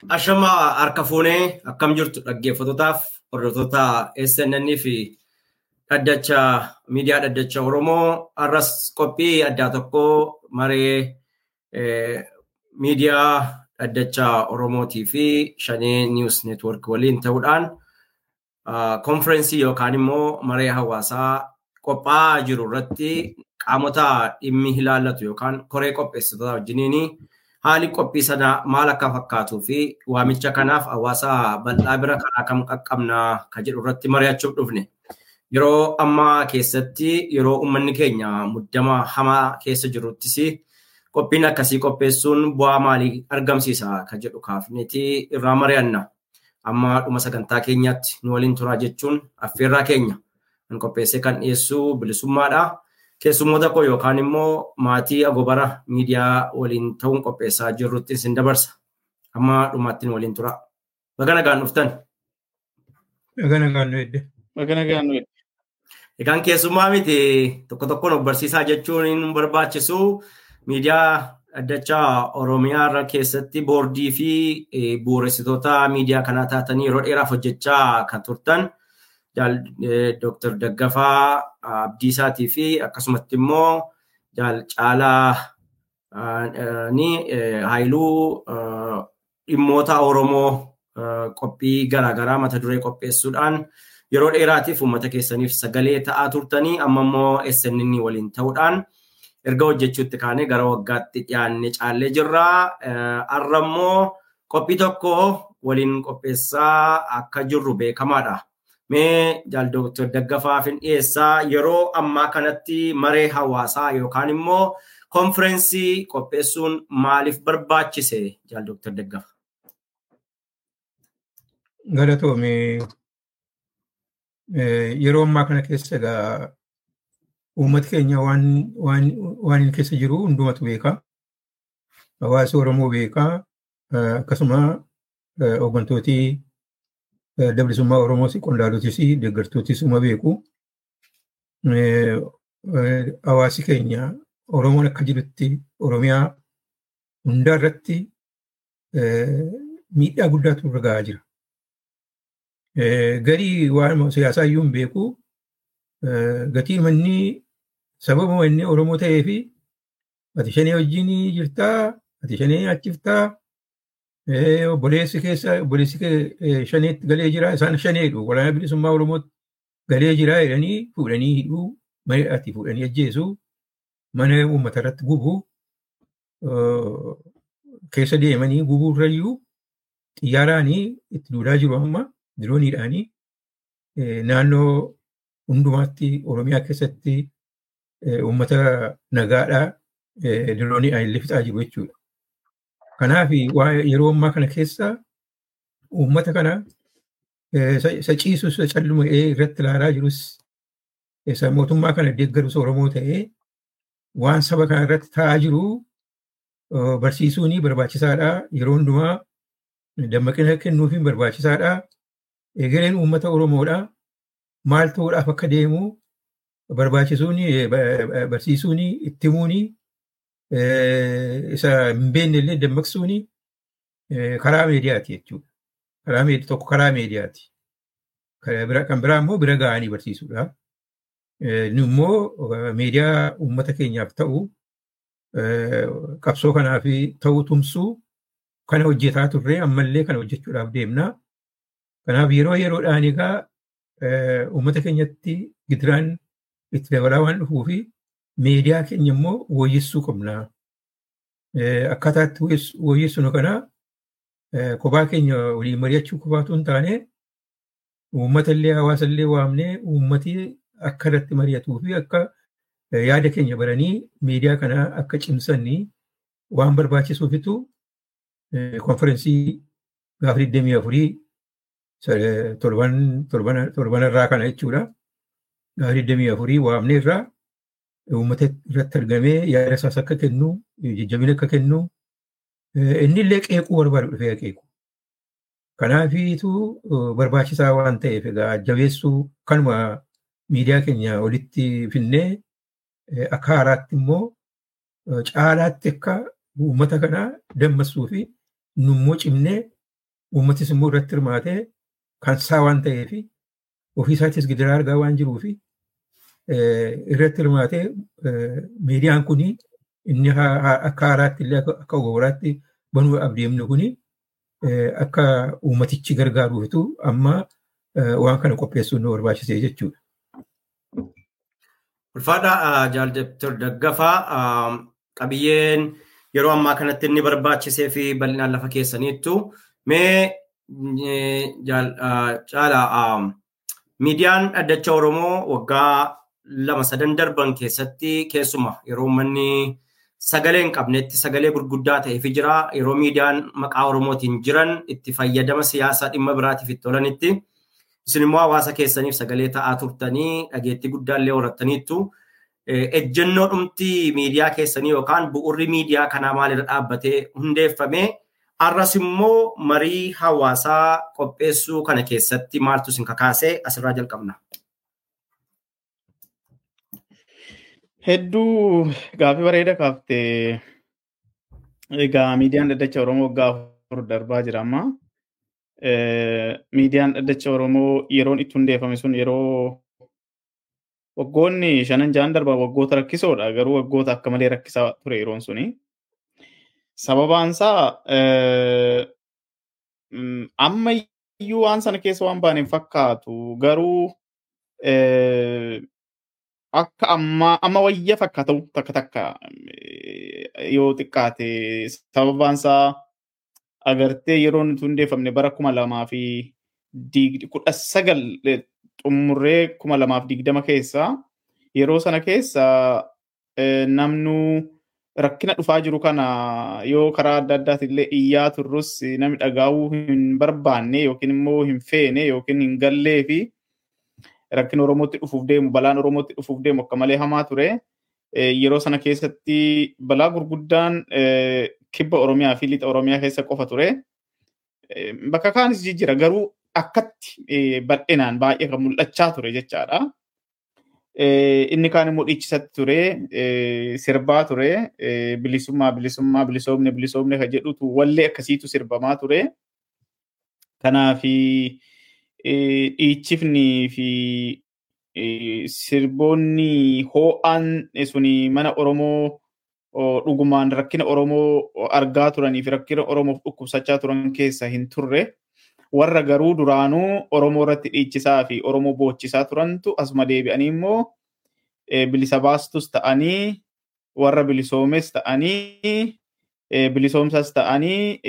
Ashama harka fuunee akkam jirtu dhaggeeffatootaaf hordoftoota SNN fi dhaddacha miidiyaa dhaddacha Oromoo har'as qophii addaa tokko maree miidiyaa dhaddacha Oromootii fi shanee niiwus neetwork waliin ta'uudhaan konferensii yookaan immoo maree hawaasaa qophaa'aa jiru irratti qaamota dhimmi ilaallatu yookaan koree qopheessitoota wajjiniin haali qophii sana maal akka fakkaatuu fi waamicha kanaaf hawaasa bal'aa bira karaa kam qaqqabnaa ka jedhu irratti mari'achuuf dhufne. Yeroo ammaa keessatti yeroo uummanni keenya muddama hamaa keessa jiruttis qophiin akkasii qopheessuun bu'aa maalii argamsiisa ka jedhu kaafneeti irraa mari'anna. Amma dhuma sagantaa keenyaatti nu waliin turaa jechuun affeerraa keenya kan qopheessee kan dhiyeessu bilisummaadha. Keessummoota koo yookaan immoo maatii agobara miidiyaa waliin ta'uun qopheessaa jirrutti isin dabarsa. Amma dhumaatti nu waliin tura. Baga nagaan dhuftan. Baga nagaan nu edde. Baga nagaan nu edde. Egaan keessummaa miti tokko tokkoon of barsiisaa jechuun hin barbaachisu miidiyaa dhaddachaa Oromiyaa irra keessatti boordii fi bu'uuressitoota miidiyaa kanaa taatanii yeroo dheeraaf hojjechaa kan turtan. Dr. Daggafaa Abdiisaatii fi akkasumatti immoo Caalaa Haayiluu dhimmoota Oromoo qophii garaagaraa mata duree qopheessuudhaan yeroo dheeraatiif uummata keessaniif sagalee ta'aa turtanii amma immoo SNN waliin ta'uudhaan erga hojjechuutti kaanee gara waggaatti dhiyaanne caallee jirra. Har'a immoo qophii tokko waliin qopheessaa akka jirru beekamaadha. Mee jaal Dooktar Daggafaa fin dhiyeessaa yeroo ammaa kanatti maree hawaasaa yookaan immoo konferensii qopheessuun maaliif barbaachise jaal Dooktar Daggafaa? Galatoome yeroo ammaa kana keessa egaa uummati keenya waan inni keessa jiru hundumatu beeka. Hawaasi Oromoo beeka. Akkasuma hooggantootii dabalisummaa Oromoos qondaaltotis deeggartootis uma beeku. Hawaasi keenya Oromoon akka jirutti Oromiyaa hundaa irratti miidhaa guddaatu irra gahaa jira. Garii waan siyaasaa iyyuu hin beeku. Gatii manni sababa inni Oromoo ta'ee fi ati shanee wajjin jirtaa, ati shanee achiftaa, obboleessi keessa obboleessi shaneetti galee jira isaan shaneedhu waraana bilisummaa oromootti galee jira jedhanii fuudhanii hidhuu mari'atti fuudhanii ajjeesu mana uummata irratti gubu keessa deemanii gubuu irrayyuu xiyyaaraanii itti duulaa jiru amma dirooniidhaanii naannoo hundumaatti oromiyaa keessatti uummata nagaadhaa dirooniidhaan illee fixaa jiru jechuudha. Kanaaf yeroo ammaa kana keessa uummata kana isa ciisus isa calluma irratti ilaalaa jirus isa mootummaa kana deeggarus Oromoo ta'ee waan saba kana irratti ta'aa jiru barsiisuun barbaachisaadha. Yeroo hundumaa dammaqina kennuufiin barbaachisaadha. Egereen uummata Oromoodha. Maal ta'uudhaaf akka deemu barbaachisuun barsiisuun itti himuun isa hin beekne illee dammaqsuun karaa meediyaati jechuudha. Karaa tokko karaa meediyaati. Kan biraa immoo bira ga'anii barsiisuudha. Nu immoo meediyaa uummata keenyaaf ta'u qabsoo kanaaf ta'u tumsuu kana hojjetaa turre ammallee kana hojjechuudhaaf deemna. Kanaaf yeroo yeroodhaan egaa uummata keenyatti gidiraan itti dabalaa waan dhufuu fi meediyaa keenya immoo wooyyessuu qabna. Akkaataa itti wooyyessinu kana kophaa keenya waliin mari'achuu qofaatu hin taane uummata illee hawaasa illee waamnee uummati akka irratti mari'atuu fi akka yaada keenya baranii meediyaa kana akka cimsanii waan barbaachisuufitu konferensii gaafa 24 torban irraa kana jechuudha. Gaafa 24 waamnee irraa uummata irratti argamee yaada isaas akka kennu jajjabina akka kennu inni illee qeequu barbaadu dhufee qeequ. Kanaafiitu barbaachisaa waan ta'eef egaa jabeessuu kanuma miidiyaa keenya walitti finnee akka haaraatti immoo caalaatti akka uummata kana dammassuu fi nummoo cimnee uummatis immoo irratti hirmaatee kan isaa waan ta'eef ofiisaatis gidiraa argaa waan jiruuf irratti hirmaatee miidiyaan kun inni akka haaraatti illee akka ogoraatti banuu abdeemnu kun akka uummatichi gargaaruufitu amma waan kana qopheessuun nu barbaachisee jechuudha. Ulfaadha Jaallattor Daggafaa qabiyyeen yeroo ammaa kanatti inni barbaachisee fi bal'inaan lafa keessaniittu mee caala miidiyaan dhaddacha Oromoo waggaa lama sadan darban keessatti keessuma yeroo uummanni sagalee hin qabnetti sagalee gurguddaa ta'eefi jira yeroo miidiyaan maqaa Oromootiin jiran itti fayyadama siyaasaa dhimma biraatiif itti oolanitti isin immoo hawaasa keessaniif sagalee ta'aa turtanii dhageettii guddaallee horattaniittu. ejjennoo dhumti miidiyaa keessanii yookaan bu'urri miidiyaa kanaa maalirra dhaabbatee hundeeffame arras immoo marii hawaasaa qopheessuu kana keessatti maaltu isin kakaasee asirraa jalqabna. Hedduu gaaffii bareeda kaaftee egaa miidiyaan dhaddacha Oromoo waggaa afur darbaa jira amma. Miidiyaan dhaddacha Oromoo yeroon itti hundeeffame sun yeroo waggoonni shanan ja'an darban waggoota rakkisoodha garuu waggoota akka malee rakkisaa ture yeroon suni. Sababaan isaa amma iyyuu waan sana keessa waan baane hin fakkaatu garuu akka amma amma wayya fakkaatu takka takka yoo xiqqaate sababaan isaa agartee yeroo nuti hundeeffamne bara kuma lamaa fi kudha sagal xumurree kuma lamaaf digdama keessa yeroo sana keessa namnu rakkina dhufaa jiru kana yoo karaa adda addaati illee iyyaa turrus namni dhagaa'uu hin barbaanne yookiin immoo hin feene yookiin hin gallee fi rakkina Oromootti dhufuuf deemu balaan Oromootti dhufuuf deemu akka malee hamaa ture. Yeroo sana keessatti balaa gurguddaan kibba Oromiyaa fi lixa Oromiyaa keessa qofa ture. Bakka kaanis jijjira garuu akkatti bal'inaan baay'ee kan mul'achaa ture jechaadha. Inni kaan immoo dhiichisatti ture, sirbaa ture, bilisummaa, bilisummaa, bilisoomne, bilisoomne kan jedhutu wallee akkasiitu sirbamaa ture. Kanaaf dhiichifnii fi sirboonni hoo'aan suni mana Oromoo dhugumaan rakkina Oromoo argaa turanii fi rakkina Oromoof dhukkubsachaa turan keessa hin turre. warra garuu duraanuu Oromoo irratti dhiichisaa fi Oromoo boochisaa turantu asuma deebi'anii immoo bilisa baastus ta'anii warra bilisoomes ta'anii bilisoomsas ta'anii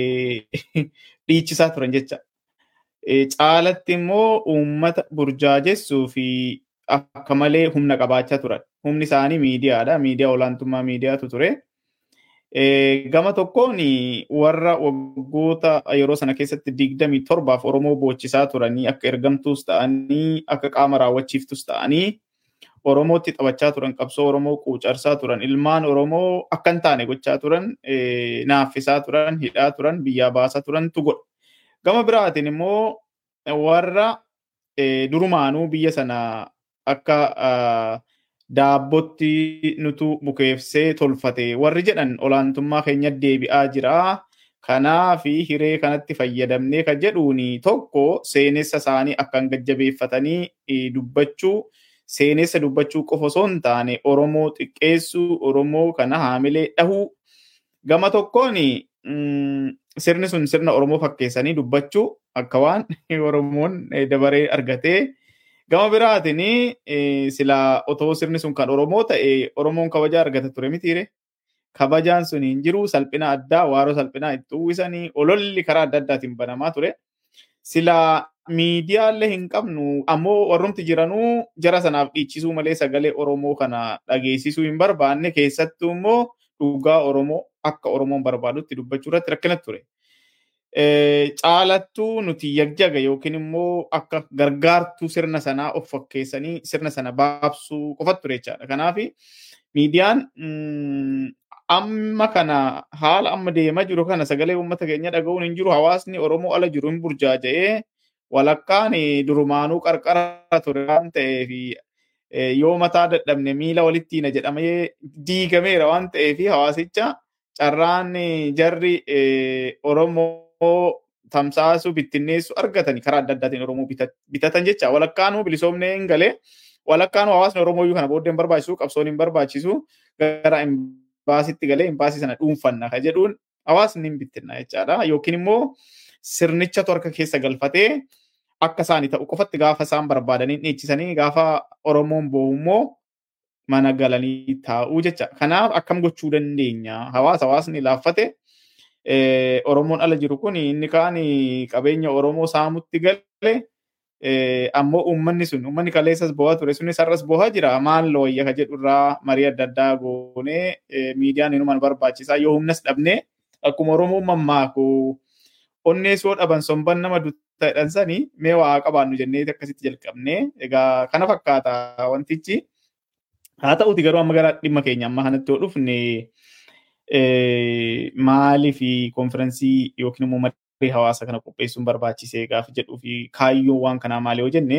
dhiichisaa turan jecha. Caalatti immoo uummata burjaajessuu fi akka malee humna qabaachaa turan. Humni isaanii miidiyaadha. Miidiyaa olaantummaa miidiyaatu ture. Gama tokkoon warra waggoota yeroo sana keessatti digdamii torbaaf Oromoo boochisaa turanii akka ergamtuus ta'anii akka qaama raawwachiiftus ta'anii Oromootti taphachaa turan qabsoo Oromoo quucarsaa turan ilmaan Oromoo akka hin taane gochaa turan naaffisaa turan hidhaa turan biyyaa baasaa turantu godha. Gama biraatiin immoo warra durumaanuu biyya sana akka daabbootti nutu bukeessee tolfate warri jedhan olaantummaa keenya deebi'aa jira. Kanaaf hiree kanatti fayyadamnee kan jedhuun tokko seenessa isaanii akkaan gajjabeeffatanii dubbachuu seenessa dubbachuu qofa osoo hin taane Oromoo xiqqeessuu Oromoo kana haamilee dhahuu gama tokkoon sirni sun sirna Oromoo fakkeessanii dubbachuu akka waan Oromoon dabaree argatee Gama biraatiin sila otoo sirni sun kan Oromoo ta'e Oromoon kabaja argata ture mitiire. Kabajaan sun hin jiru salphina addaa waaroo salphinaa itti uwwisanii ololli karaa adda addaatiin banamaa ture. Sila miidiyaallee hin qabnu ammoo warrumti jiranuu jara sanaaf dhiichisuu malee sagalee Oromoo kana dhageessisuu hin barbaanne keessattuu immoo dhugaa Oromoo akka Oromoon barbaadutti dubbachuu irratti rakkina ture. caalattuu nuti yagjaga yookiin immoo akka gargaartuu sirna sanaa of fakkeessanii sirna sana baabsuu qofatu ture jechaadha. Kanaaf miidiyaan amma kana haala amma deemaa jiru kana sagalee uummata keenya dhaga'uun hin jiru hawaasni Oromoo ala jiru hin burjaaja'ee walakkaan durumaanuu qarqara ture waan ta'eef yoo mataa dadhabne miila walitti na jedhamee diigameera waan ta'eef hawaasicha carraan jarri Oromoo tamsaasuu bittinneessu argatanii karaa adda addaatiin Oromoo bitatan jecha walakkaanuu bilisoomnee hin galee walakkaanuu hawaasni Oromoo iyyuu kana booddee hin barbaachisu qabsoon hin barbaachisu gara imbaasitti galee imbaasii sana dhuunfanna ka jedhuun hawaasni hin bittinna jechaadha yookiin immoo sirnichatu harka keessa galfatee akka isaanii ta'u qofatti gaafa isaan barbaadanii dhiichisanii gaafa Oromoon boo'u immoo mana galanii taa'uu jecha. Kanaaf akkam gochuu dandeenya? Hawaasa hawaasni laaffate Oromoon ala jiru kun inni kaan qabeenya Oromoo saamutti gale ammoo uummanni sun uummanni kaleessas bo'aa ture sunis har'as bo'aa jira maal looyya ka jedhu irraa marii adda addaa goonee miidiyaan inuma barbaachisaa yoo humnas dhabnee akkuma Oromoon mammaaku onneesoo dhaban somban nama duttaadhan sanii mee waa qabaannu jennee akkasitti jalqabnee egaa kana fakkaata wantichi. Haa ta'uti garuu amma gara dhimma keenya amma kanatti yoo dhufne maalii fi konfiraansii yookiin immoo marii hawaasa kana qopheessuun barbaachisee gaafa jedhuu fi kaayyoon waan kanaa maali yoo jenne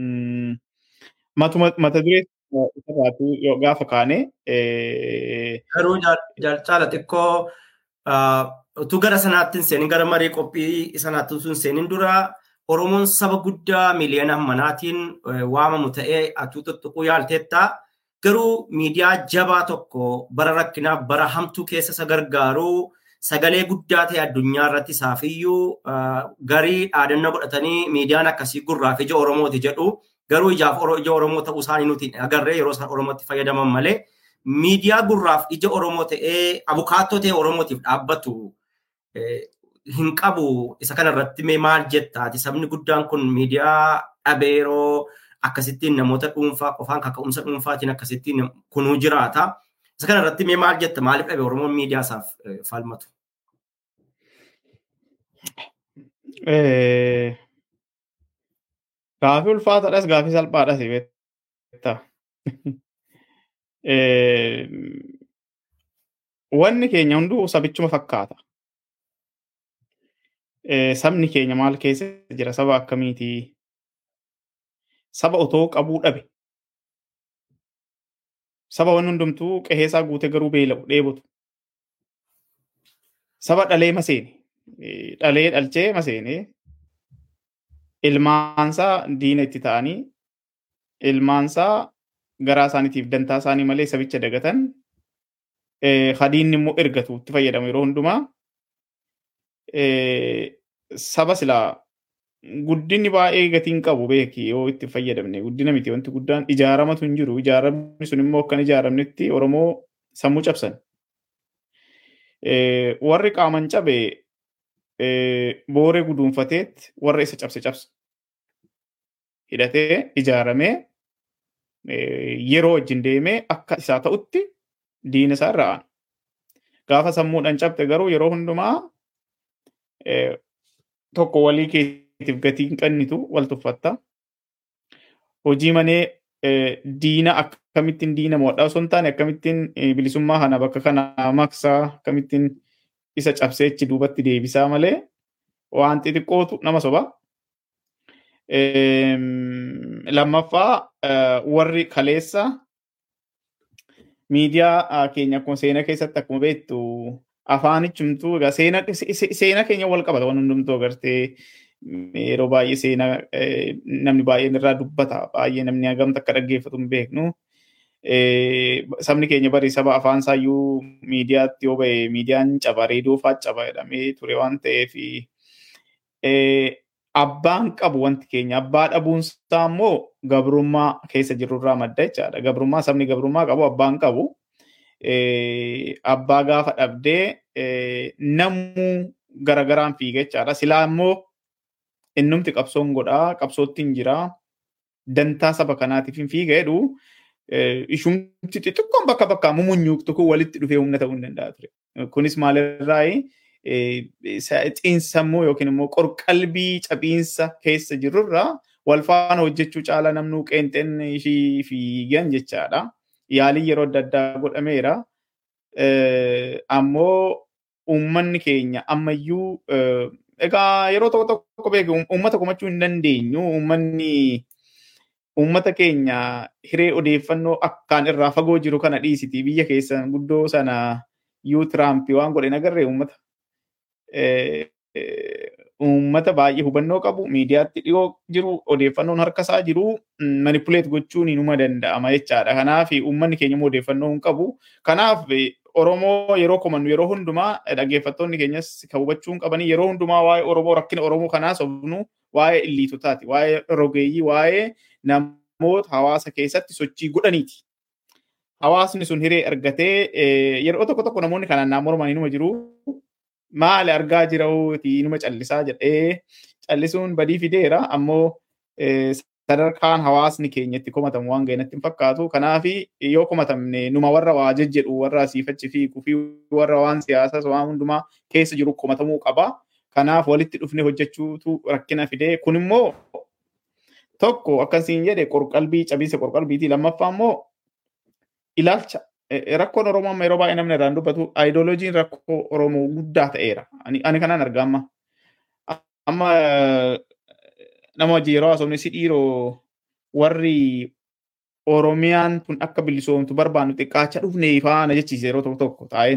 mata duree irraatu gaafa kaane. Garuu caala xiqqoo utuu gara sanaatti hin seenin gara marii qophii sanaatti utuu hin seenin dura Oromoon saba guddaa miiliyoona manaatiin waamamu ta'ee atuu tuttuquu yaalteetta. Garuu miidiyaa jabaa tokko bara rakkinaaf bara hamtuu keessa isa gargaaru sagalee guddaa ta'e addunyaa irratti isaafiyyuu garii dhaadannoo godhatanii miidiyaan akkasii gurraaf ija Oromooti jedhu garuu ijaaf ija Oromoo ta'uu isaanii nuti agarree yeroo isaan Oromootti fayyadaman malee miidiyaa gurraaf ija Oromoo ta'ee abukaattoo ta'e Oromootiif dhaabbatu hin qabu isa kanarratti mee maal jettaati sabni guddaan kun miidiyaa dhabeeroo akkasittiin namoota dhuunfaa qofaan kaka'umsa dhuunfaatiin akkasittiin kunuu jiraata. Isa kana irratti mee maal jetta maaliif dhabe Oromoon miidiyaa isaaf falmatu? Gaafii ulfaataadhas gaafii salphaadhas beektaa. Wanni keenya hunduu sabichuma fakkaata. Sabni keenya maal keessa jira saba akkamiitii? saba otoo qabuu dhabe. Saba wanni hundumtuu qe'eesaa guute garuu beela'u dheebotu. Saba dhalee maseene. Dhalee dhalchee maseene. Ilmaansaa diina itti ta'anii ilmaansaa garaa isaaniitiif dantaa isaanii malee sabicha dagatan hadiinni immoo ergatu itti fayyadamu yeroo hundumaa saba silaa guddinni baay'ee gatiin qabu beeki yoo itti fayyadamne guddina miti wanti guddaan ijaaramatu hin jiru ijaaramni sun immoo akkan ijaaramnetti oromoo sammuu cabsan warri qaaman cabe booree guduunfateet warra isa cabse cabsa hidhatee ijaaramee yeroo wajjin deemee akka isaa ta'utti diina isaa irra aana gaafa sammuudhaan cabte garuu yeroo hundumaa tokko walii keetiif gatii hin qannitu wal tuffatta. Hojii manee diina akkamittiin diina moodhaa osoo hin taane akkamittiin bilisummaa kana bakka kana maksaa akkamittiin isa cabseechi duubatti deebisaa malee waan xixiqqootu nama soba. Lammaffaa warri kaleessa miidiyaa keenya akkuma seenaa keessatti akkuma beektu afaanichumtuu egaa seenaa keenya wal qabata waan hundumtuu agartee yeroo baay'ee seenaa namni baay'een irraa dubbata baay'ee namni hagamta akka dhaggeeffatu hin beeknu. Sabni keenya bari saba afaan isaayyuu miidiyaatti yoo ba'e miidiyaan caba reediyoo fa'aa caba jedhamee ture waan ta'eef abbaan qabu wanti keenya abbaa dhabuunsaa immoo gabrummaa keessa jirurraa madda jechaadha. Gabrummaa sabni gabrummaa qabu abbaan qabu. abbaa gaafa dhabdee namuu garagaraan fiiga jechaadha. Silaa immoo innumti qabsoon godhaa qabsootti hin jiraa dantaa saba kanaatiif hin fiiga jedhu ishumti xixiqqoon bakka bakka mumunyuuqtu kun walitti dhufee humna ta'uu hin danda'a ture. Kunis maalirraa xiinsammuu yookiin immoo qorqalbii cabiinsa keessa jirurraa wal faana hojjechuu caalaa namnuu qeenxeen ishii fiigan jechaadha. Yaaliin yeroo adda addaa godhameera. Ammoo uummanni keenya ammayyuu egaa yeroo tokko tokko beeku uummata komachuu hin dandeenyu. Uummanni uummata keenya hiree odeeffannoo akkaan irraa fagoo jiru kana dhiisiti biyya keessan guddoo sana yuu Tiraamp waan godhe nagarree uummata. uummata baay'ee hubannoo qabu miidiyaatti dhiyoo jiru odeeffannoon harka isaa jiru manipuleet gochuun inuma danda'ama jechaadha. Kanaaf uummanni keenya immoo odeeffannoo hin qabu. Kanaaf Oromoo yeroo komannu yeroo hundumaa dhaggeeffattoonni keenyas kan hubachuu qabanii yeroo hundumaa waa'ee Oromoo rakkina Oromoo kanaa sobnu waa'ee illiitotaati. Waa'ee rogeeyyii waa'ee namoota hawaasa keessatti sochii godhaniiti. Hawaasni sun hiree argatee yeroo tokko tokko namoonni kanaan naannoo Oromoo numa jiru. Maali argaa jirauti numa callisaa jedhee callisuun badii fideera ammoo sadarkaan hawaasni keenya itti komatamu waan ga'e natti hin fakkaatu. Kanaaf yoo komatamne numa warra waa jejjedhu warra asiifachi fiiguu fi warra waan siyaasaa waan hundumaa keessa jiru komatamuu qaba. Kanaaf walitti dhufne hojjechuutu rakkina fidee kun immoo tokko akkasiin jedhe qorqalbii cabiinsa qorqalbiiti lammaffaa immoo ilaalcha rakkoon Oromoo amma yeroo baay'ee namni irraan dubbatu aayidooloojiin rakkoo Oromoo guddaa ta'eera. Ani kanaan argaa amma. Amma nama wajjin yeroo haasofne si dhiiroo warri Oromiyaan tun akka bilisoomtu barbaannu xiqqaacha dhufne faana jechiise yeroo tokko tokko taa'een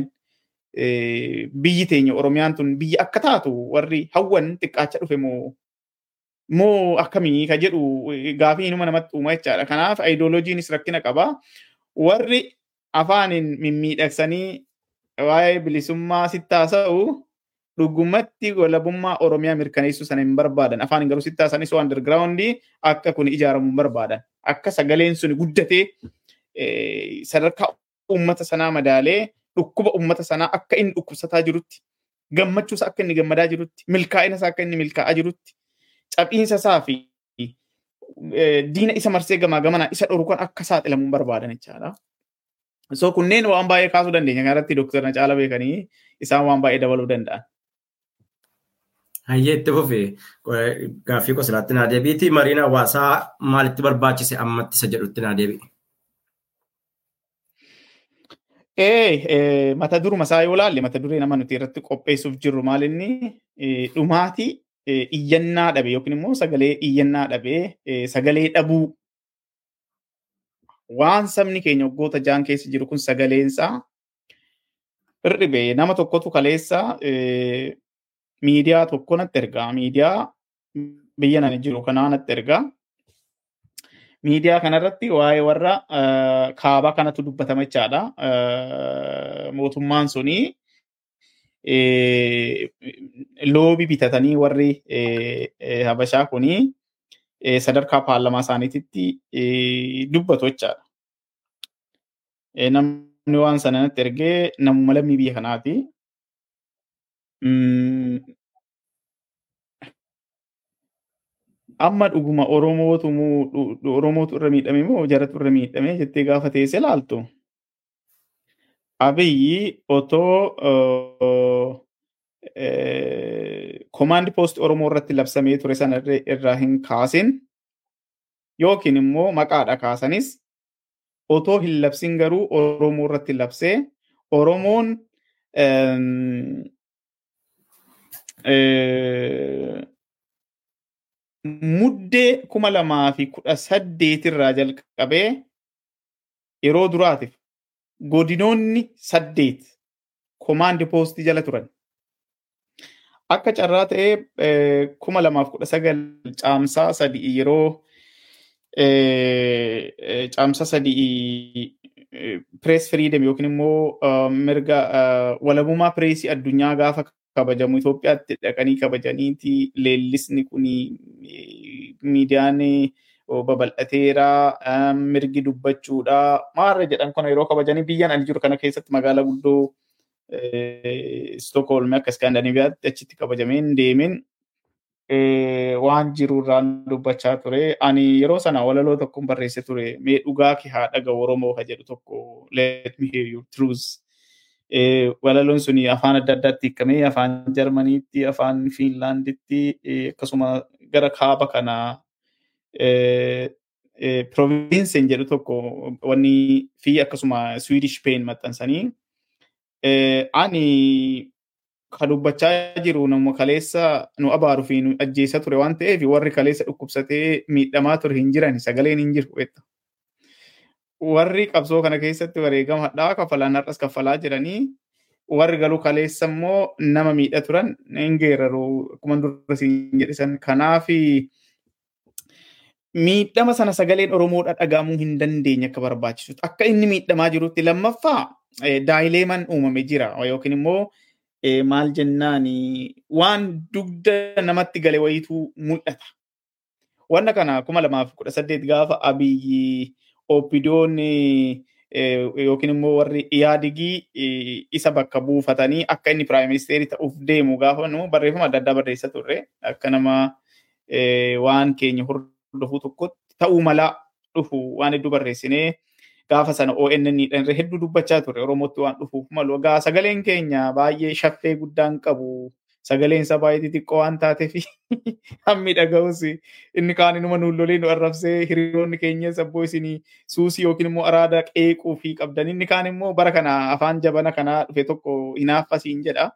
biyyi teenya Oromiyaan tun biyya akka taatu warri hawwan xiqqaacha dhufe moo moo akkamii ka jedhu gaafii inuma namatti uuma jechaadha. Kanaaf aayidooloojiinis rakkina qaba. Warri afaaniin mimmiidhagsanii waa'ee bilisummaa sitti haasa'u dhugumatti walabummaa Oromiyaa mirkaneessuu sana hin barbaadan. Afaan garuu sitti haasa'anii so underground akka kun ijaaramu hin barbaadan. Akka sagaleen sun guddatee sadarkaa uummata sanaa madaalee dhukkuba uummata sanaa akka inni dhukkubsataa jirutti gammachuusa akka inni gammadaa jirutti milkaa'ina isaa akka inni milkaa'aa jirutti caphiinsa isaa fi diina isa marsee gamaa gamanaa isa dhoru kan akka saaxilamu hin barbaadan jechaadha. So kunneen waan baay'ee kaasuu dandeenya. Kanarratti dooktarna caala beekanii isaan waan baay'ee dabaluu danda'an. Hayyee itti fufee gaaffii qoslaatti naa deebiiti. Mariin hawaasaa maalitti barbaachise ammatti isa jedhutti naa deebi'i. Ee mata duruma isaa yoo laalle mata duree nama nuti irratti qopheessuuf jirru maalinni dhumaatii iyyannaa dhabe yookiin immoo sagalee iyyannaa dhabe sagalee dhabuu waan sabni keenya waggoota jaan keessa jiru kun sagaleensaa hir'ibe nama tokkotu kaleessa miidiyaa tokko natti ergaa miidiyaa biyya nani jiru kanaa natti ergaa miidiyaa kanarratti waa'ee warra kaabaa kanatu dubbatama jechaadha mootummaan suni loobii bitatanii warri habashaa kunii sadarkaa paarlamaa isaaniititti dubbatu jechaadha. Namni waan sana natti ergee namuma lammii biyya kanaati. Amma dhuguma Oromootu Oromootu irra miidhame moo jaratu irra miidhame jettee gaafa teessee laaltu. Abiyyi otoo komaandi poost Oromoo irratti labsamee ture sana irraa hin kaasin yookiin immoo maqaadha kaasanis otoo hin labsin garuu Oromoo irratti labsee Oromoon muddee kuma lamaa fi kudha saddeetirraa jalqabee yeroo duraatiif godinoonni saddeet komaandi poostii jala turan. Akka carraa ta'ee kuma lamaaf kudha sagal caamsaa sadii yeroo caamsaa sadii pirees firiidem yookiin immoo mirga walabummaa pireesii addunyaa gaafa kabajamu Itoophiyaatti dhaqanii kabajaniiti leellisni kuni miidiyaan babal'ateera mirgi dubbachuudha maarra jedhan kana yeroo kabajanii biyyan ani jiru kana keessatti magaalaa guddoo Stookholm akka Iskaandinaaviyaatti achitti kabajameen deemeen waan jiru irraan dubbachaa ture. Ani yeroo sana walaloo tokko barreesse ture. Mee dhugaa kee haa dhaga'u Oromoo ka jedhu tokko let me hear your truth. Walaloon suni afaan adda addaatti hiikamee afaan Jarmaniitti, afaan Fiinlaanditti akkasuma gara kaaba kana provinsen jedhu tokko wanni fi akkasuma Swedish Pain maxxansanii ani ka dubbachaa jiru nama kaleessa nu abaaru fi nu ajjeessa ture waan ta'eef warri kaleessa dhukkubsatee miidhamaa ture hin jiran sagaleen hin jiru jetta. Warri qabsoo kana keessatti wareegama hadhaa kafalaan har'as kafalaa jiranii warri galuu kaleessa immoo nama miidha turan hin geeraru akkuma dura siin jedhisan kanaaf miidhama sana sagaleen Oromoodha dhagahamuu hin dandeenye akka barbaachisutti akka inni miidhamaa jirutti lammaffaa daayileeman uumame jira yookiin immoo maal jennaan waan dugda namatti gale wayituu mul'ata. Wanna kana kuma lamaaf kudha saddeet gaafa abiyyi oppidoon yookiin immoo warri yaadigii isa bakka buufatanii akka inni piraayim ministeerii ta'uuf deemu gaafa nu barreeffama adda addaa barreessa turre akka nama waan keenya hordofuu tokkotti ta'uu malaa dhufu waan hedduu barreessinee gaafa sana ONN dhaan hedduu dubbachaa turre Oromootti waan dhufuuf malu. Egaa sagaleen keenya baay'ee shaffee guddaan qabu. Sagaleen isaa baay'ee xixiqqoo waan taateef hammi dhaga'us inni kaan inuma nuullolee nu arrabsee hiriyoonni keenya sabboo isinii suusii yookiin immoo araada qeequu fi qabdan inni kaan immoo bara kana afaan jabana kanaa dhufe tokko hinaaffasiin jedha.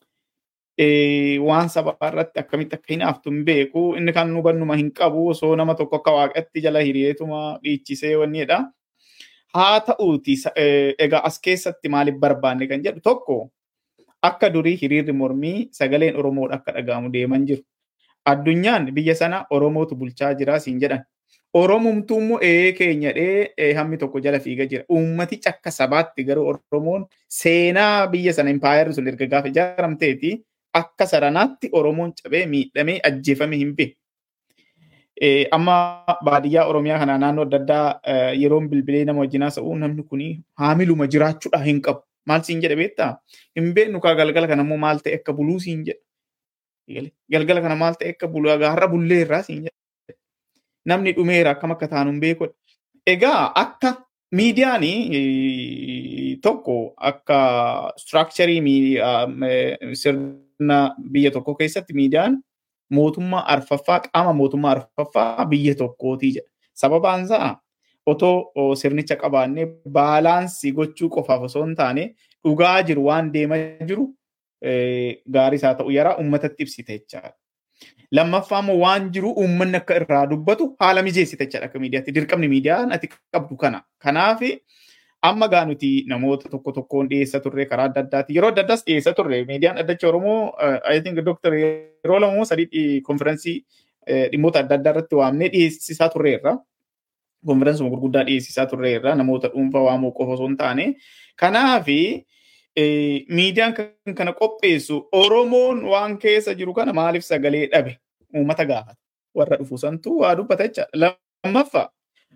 Waan sababaa irratti akkamitti akka hinaaftu hin beeku inni kaan nu hubannuma hin qabu osoo nama tokko akka waaqatti jala hiriyeetuma dhiichisee wanniidha. haa ta'uuti egaa as keessatti maaliif barbaanne kan jedhu tokko akka durii hiriirri mormii sagaleen Oromoodha akka dhaga'amu deeman jiru. Addunyaan biyya sana Oromootu bulchaa jira siin jedhan. Oromumtuu immoo ee keenya dhee hammi tokko jala fiiga jira. Uummatichi akka sabaatti garuu Oromoon seenaa biyya sana impaayarri sun erga gaafa ijaaramteeti akka saranaatti Oromoon cabee miidhamee ajjeefame hin beeku. amma baadiyyaa Oromiyaa kana naannoo adda addaa yeroon bilbilee nama wajjin haasa'u namni kun haamiluma jiraachuudha hin qabu. Maal siin jedhe beektaa? Hin beeknu kaa galgala kana immoo maal ta'e akka buluu siin jedhe. Galgala kana maal ta'e akka buluu har'a bulleerraa siin jedhe. Namni dhumeera akkam akka taanu hin beekudha. Egaa akka miidiyaan tokko akka structurii sirna biyya tokko keessatti miidiyaan mootummaa arfaffaa qaama mootummaa arfaffaa biyya tokkootii jedha. Sababaan isaa otoo sirnicha qabaannee baalaansii gochuu qofaaf osoo hin taane dhugaa jiru waan deemaa jiru gaarii isaa ta'u yaraa uummatatti ibsite jechaadha. Lammaffaa immoo waan jiru uummanni akka irraa dubbatu haala mijeessite jechaadha akka miidiyaatti. Dirqamni miidiyaan ati qabdu kana. Kanaaf amma gaa nuti namoota tokko tokkoon dhiyeessa turre karaa adda addaati. Yeroo adda addaas dhiyeessa turre miidiyaan addacha Oromoo I think Dr. yeroo lama sadii konferensii dhimmoota adda addaa irratti waamnee dhiyeessisaa turreerra. Konferensuma gurguddaa dhiyeessisaa turreerra namoota dhuunfaa waamuu qofa osoo hin taane. Kanaafi miidiyaan kan kana qopheessu Oromoon waan keessa jiru kana maaliif sagalee dhabe uummata gaafata. Warra dhufu santu waa dubbata jecha. Lammaffaa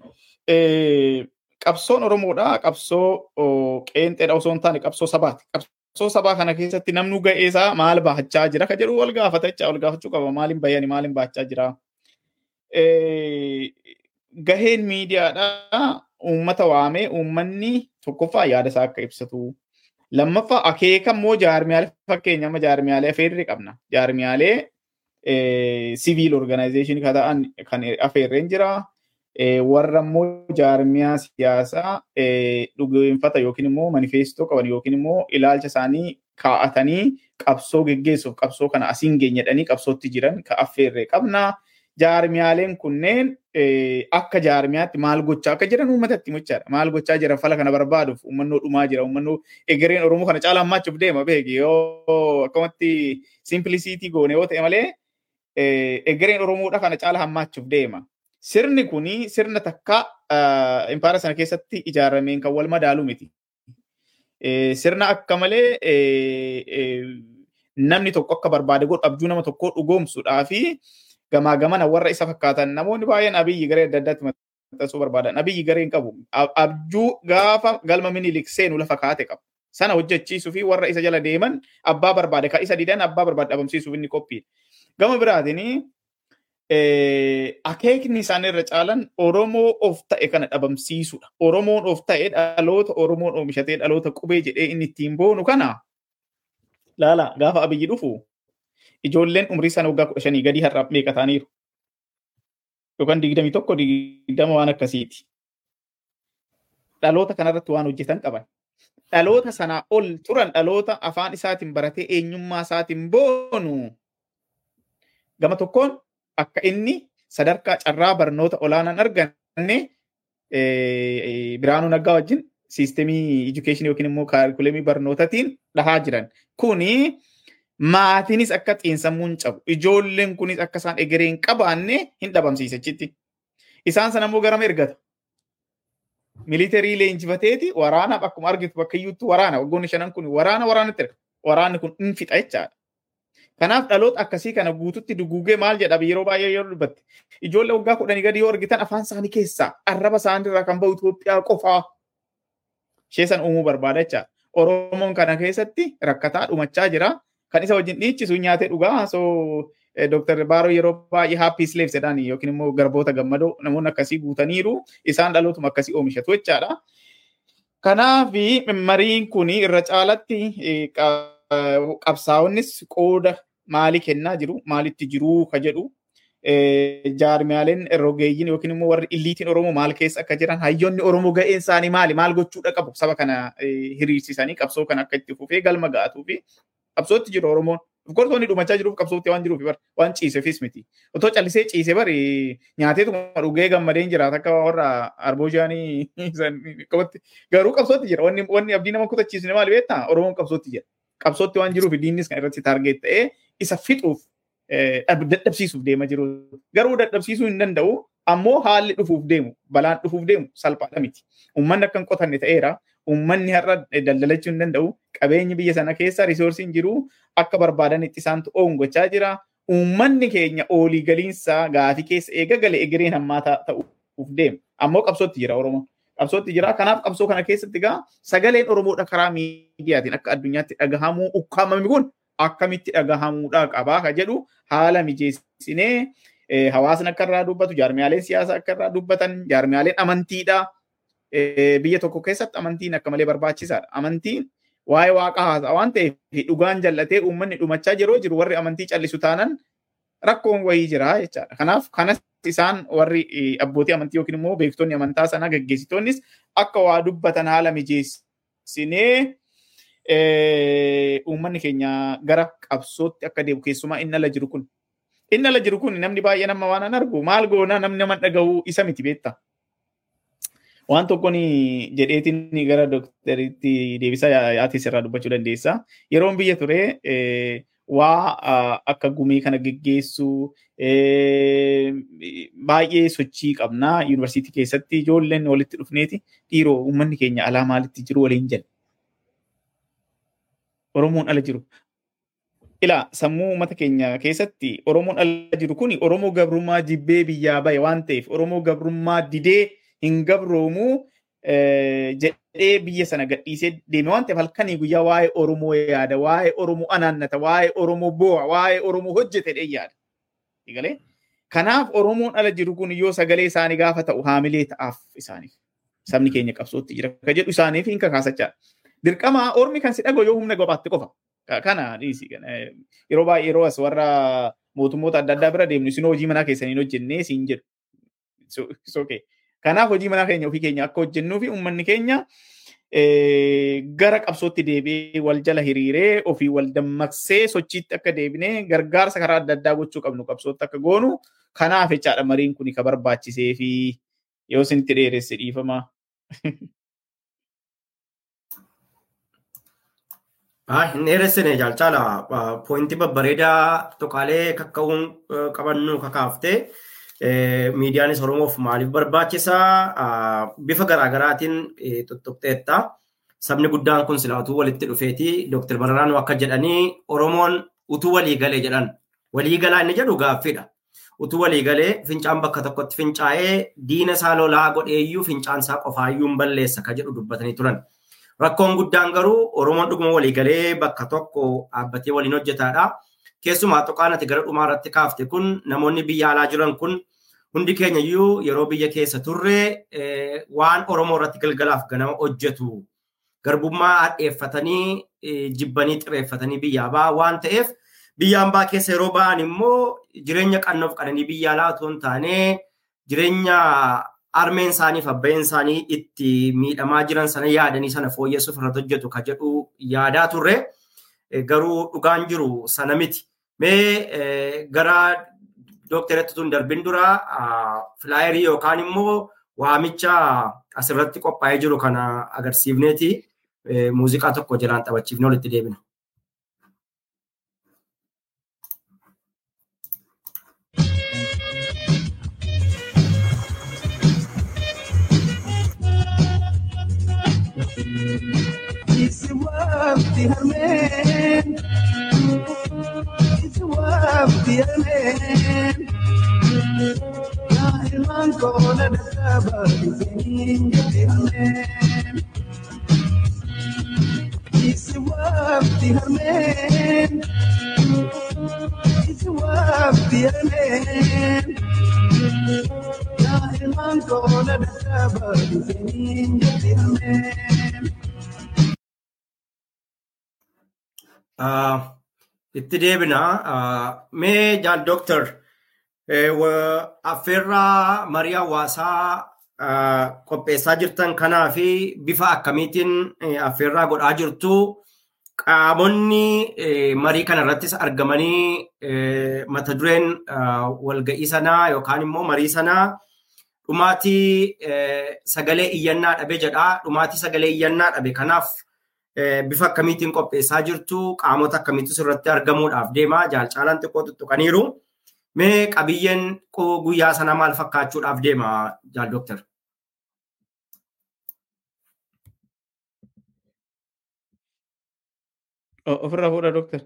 qabsoon Oromoodha. Qabsoo qeenxeedha osoo hin taane qabsoo sabaati. Qabsoo sabaa kana keessatti namnu ga'ee isaa maal baachaa jira ka jedhu wal gaafata jecha wal gaafachuu qaba. Maaliin bayani maaliin baachaa jira. Gaheen miidiyaadha uummata waamee uummanni tokkoffaa yaada isaa akka ibsatu. Lammaffaa akeeka immoo jaarmiyaalee fakkeenya amma jaarmiyaalee afeerri qabna. Jaarmiyaalee siviil organizeeshinii kan ta'an kan afeerreen jira. warra immoo jaarmiyaa siyaasaa dhugeeffata yookiin immoo manifeestoo qaban yookiin immoo ilaalcha isaanii kaa'atanii qabsoo geggeessuuf qabsoo kana asiin geenyedhanii qabsootti jiran ka affeerree qabna. Jaarmiyaaleen kunneen akka jaarmiyaatti maal gochaa akka jiran uummatatti muchaadha. Maal gochaa jiran fala kana barbaaduuf uummannoo dhumaa jira. Uummannoo egereen Oromoo kana caalaa hammaachuuf deema beeki yoo akkamatti simplisiitii goone yoo ta'e malee egereen Oromoodha kana caalaa hammaachuuf deema. Sirni kuni sirna takka impaara sana keessatti ijaarameen kan wal madaalu miti. Sirna akka malee namni tokko akka barbaade godhu abjuu nama tokkoo dhugoomsuudhaa fi gamaa gamana warra isa fakkaatan namoonni baay'een abiyyi garee adda addaatti maxxansuu barbaadan. Abiyyi garee hin qabu. Abjuu gaafa galma minilik seenu lafa kaate qaba. Sana hojjechiisuu fi warra isa jala deeman abbaa barbaade kan isa didan abbaa barbaade dhabamsiisuuf inni qophiidha. Gama biraatiin akeekni isaan irra caalan Oromoo of ta'e kana dhabamsiisudha. Oromoon of ta'e dhaloota Oromoon oomishatee dhaloota qubee jedhee inni ittiin boonu kana laala gaafa abiyyi dhufu ijoolleen umrii sana waggaa kudha shanii gadii har'aaf meeqa ta'aniiru. Yookaan digdamii tokko digdama waan akkasiiti. Dhaloota kanarratti waan hojjetan qaban. Dhaloota sanaa ol turan dhaloota afaan isaatiin baratee eenyummaa isaatiin boonu. Gama tokkoon akka inni sadarkaa carraa barnoota olaanaan arganne Biraanuu Naggaa wajjin siistemii education yookiin immoo kaarikulemii barnootatiin dhahaa jiran. Kuni maatiinis akka xiinsammuun cabu ijoolleen kunis akka isaan egeree hin qabaanne hin dhabamsiisa jechuudha. Isaan sana immoo garama ergata. Militarii leenjifateeti waraanaaf akkuma argitu bakka iyyuutti waraana waggoonni shanan kun waraana waraanatti erga. Waraanni kun hin fixa jechaadha. Kanaaf dhaloota akkasii kana guututti duguugee maal jedha yeroo baay'ee yeroo dubbatte. Ijoollee waggaa kudhanii gadi yoo argitan afaan isaanii keessaa arraba isaaniirraa kan bahu Itoophiyaa qofaa. Ishee san uumuu barbaada jechaadha. Oromoon kana keessatti rakkataa dhumachaa jira. Kan isa wajjin dhiichisu nyaatee dhugaa. So Dr. Baaroo yeroo baay'ee happy slaves jedhan yookiin immoo garboota gammadoo namoonni akkasii guutaniiru isaan dhalootuma akkasii oomishatu jechaadha. Kanaaf mariin kun irra caalatti qabsaa'onnis qooda maalii kennaa jiru maalitti jiru ka jedhu jaarmiyaaleen rogeeyyiin yookiin immoo warri illiitiin Oromoo maal keessa akka jiran hayyoonni Oromoo ga'een isaanii maali maal gochuudha qabu saba kana hiriirsisanii qabsoo kana akka itti fufee galma ga'atuu fi qabsootti jiru Oromoon. Gortoonni dhumachaa jiruuf qabsootti waan jiruuf bar waan ciiseefis miti. Otoo callisee ciise bari nyaateetuma dhugee gammadeen jiraata akka warra arboojaanii qabatti garuu qabsootti jira wanni wanni abdii nama kutachiisne maali beektaa Oromoon qabsootti jira. Qabsootti waan jiruuf diinnis kan irratti taargeet ta'ee isa fixuuf dadhabsiisuuf deema jiru. Garuu dadhabsiisuu hin danda'u ammoo haalli dhufuuf deemu balaan dhufuuf deemu salphaadha miti. Uummanni akka hin qotanne ta'eera. Uummanni har'a daldalachuu hin danda'u. Qabeenyi biyya sana keessa riisoorsiin jiru akka barbaadanitti isaantu oongochaa jira. Uummanni keenya olii galiinsa gaafii keessa eega galee egereen hammaataa ta'uuf deema. Ammoo qabsootti jira Oromoon. Qabsootti jira. Kanaaf qabsoo kana keessatti egaa sagaleen Oromoodha karaa miidiyaatiin akka addunyaatti dhagahamuu ukkaamame kun akkamitti dhagahamuudha qabaa ka jedhu haala mijeessinee hawaasni akka irraa dubbatu jaarmiyaaleen siyaasaa akka irraa dubbatan jaarmiyaaleen amantiidha. Biyya tokko keessatti amantiin akka malee barbaachisaadha. Amantiin waa'ee waaqa haasa'a waan ta'eef dhugaan jallatee uummanni dhumachaa yeroo jiru warri amantii callisu taanan rakkoon wayii jira jechaadha. Kanaaf kanas isaan warri abbootii amantii yookiin immoo beektonni amantaa sanaa gaggeessitoonnis akka waa dubbatan haala mijeessinee uummanni keenya gara qabsootti akka deemu keessumaa inni ala jiru kun. Inni ala jiru kun namni baay'ee nama waan an argu maal goona namni nama dhaga'u isa miti beektaa. Waan tokkoon jedheetiin gara doktaritti deebisaa yaatis irraa dubbachuu dandeessa. Yeroon biyya ture waa akka gumii kana geggeessu baay'ee sochii qabna. Yuunivarsiitii keessatti ijoolleen walitti dhufneeti dhiiroo uummanni keenya alaa maalitti jiru waliin jedhe. Oromoon ala jiru. Ilaa sammuu uummata keenya keessatti Oromoon ala jiru kun Oromoo gabrummaa jibbee biyyaa bahe waan ta'eef Oromoo gabrummaa didee hin gabroomuu jedhee biyya sana gadhiisee deeme waan ta'eef halkanii guyyaa waa'ee Oromoo yaada, waa'ee Oromoo anaannata, waa'ee Oromoo boo'a, waa'ee Oromoo hojjete dhee yaada. Egalee? Kanaaf Oromoon ala jiru kun yoo sagalee isaanii gaafa ta'u haamilee ta'aaf isaaniif. Sabni keenya qabsootti jira. Ka jedhu isaaniif hin kakaasachaa. Dirqama ormi kan si dhagoo yoo humna gobaatte qofa. Kana dhiisi. Yeroo baay'ee yeroo as warra mootummoota adda addaa bira deemnu isin hojii manaa keessaniin hojjennee siin jedhu. Kanaaf hojii manaa keenya ofii keenya akka hojjennuu fi uummanni keenya gara qabsootti deebi'ee wal jala hiriiree ofii wal dammaqsee sochiitti akka deebinee gargaarsa karaa adda addaa gochuu qabnu qabsootti akka goonu kanaaf jechaadha mariin kun ka barbaachisee fi yoo isinitti dheeresse dhiifama. Hin dheeressine jaalchala poointii babbareedaa tuqaalee kakka'uun qabannu kakaaftee miidiyaanis Oromoof maaliif barbaachisaa bifa garaagaraatiin tuttuqxeetta. Sabni guddaan kun sila utuu walitti dhufeeti Dr. Mararaan akka jedhanii Oromoon utuu walii galee jedhan. Walii galaa inni jedhu gaaffiidha. Utuu walii galee fincaan bakka tokkotti fincaa'ee diina isaa lolaa godheeyyuu fincaan isaa qofaayyuu hin balleessa ka jedhu dubbatanii turan. Rakkoon guddaan garuu Oromoon dhuguma walii galee bakka tokko dhaabbatee waliin hojjetaadha. Keessumaa tuqaan ati gara dhumaa irratti kaafte kun namoonni biyya alaa jiran kun hundi keenya iyyuu yeroo biyya keessa turre waan Oromoo irratti galgalaaf ganama hojjetu garbummaa hadheeffatanii jibbanii xireeffatanii biyyaa ba'a waan ta'eef biyya hambaa keessa yeroo ba'an immoo jireenya qannoof qananii biyya alaa otoo hin taane jireenya armeen isaaniif abbayeen isaanii itti miidhamaa jiran sana yaadanii sana fooyyessuuf irratti hojjetu ka jedhu yaadaa turre garuu dhugaan jiru sana miti. Mee gara dookteratti tun darbin dura filaayerii yookaan immoo waamicha asirratti qophaa'ee jiru kana agarsiifneeti muuziqaa tokko jalaan taphachiifne walitti deebina. Isi wafti harmeen Isi wafti harmeen Yaa ilmaan koona dadhaaba Isiniin jetti harmeen Isi wafti harmeen Isi wafti harmeen Yaa ilmaan koona dadhaaba Isiniin jetti harmeen itti deebina mee jaal dooktar affeerraa marii hawaasaa qopheessaa jirtan kanaa fi bifa akkamiitiin affeerraa godhaa jirtu qaamonni marii kana irrattis argamanii mata dureen walga'ii sanaa yookaan immoo marii sanaa dhumaatii sagalee iyyannaa dhabe jedha dhumaatii sagalee iyyannaa dhabe kanaaf bifa akkamiitiin qopheessaa jirtu qaamota akkamiitu irratti argamuudhaaf deema jaalcaalaan xiqqoo tuttuqaniiru. Mee qabiyyeen guyyaa sana maal fakkaachuudhaaf deema jaal dooktar? Ofirraa fuudha dooktar.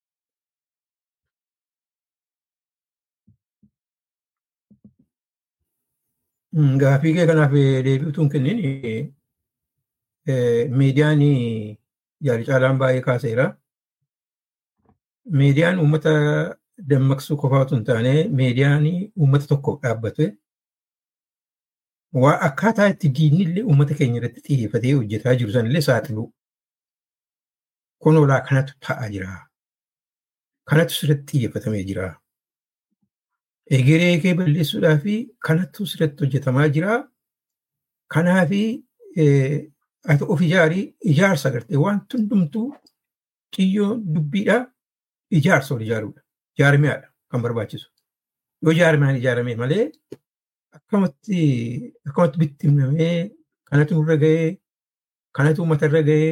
Gaafii kee kanaaf deebi'utuun kennin miidiyaan jaalcaalaan baay'ee kaaseera. Miidiyaan uummata dammaqsuu qofaa otoo hin taane miidiyaan uummata tokkoof dhaabbate waa akkaataa itti diinni illee uummata keenya irratti xiyyeeffatee hojjetaa jiru sanillee saaxilu. Kun olaa kanatu ta'aa jira. Kanatu sirratti xiyyeeffatamee jira. Egeree kee balleessuudhaa fi kanatu sirratti hojjetamaa jira. Kanaafi ati of ijaarii ijaarsa agartee waan hundumtuu xiyyoo dubbiidhaa ijaarsa ol ijaaruudha. Jaarmiyaadha kan barbaachisu. Yoo jaarmiyaan ijaarame malee akkamatti akkamatti bittimnamee kanatu nurra gahee kanatu uummata irra gahee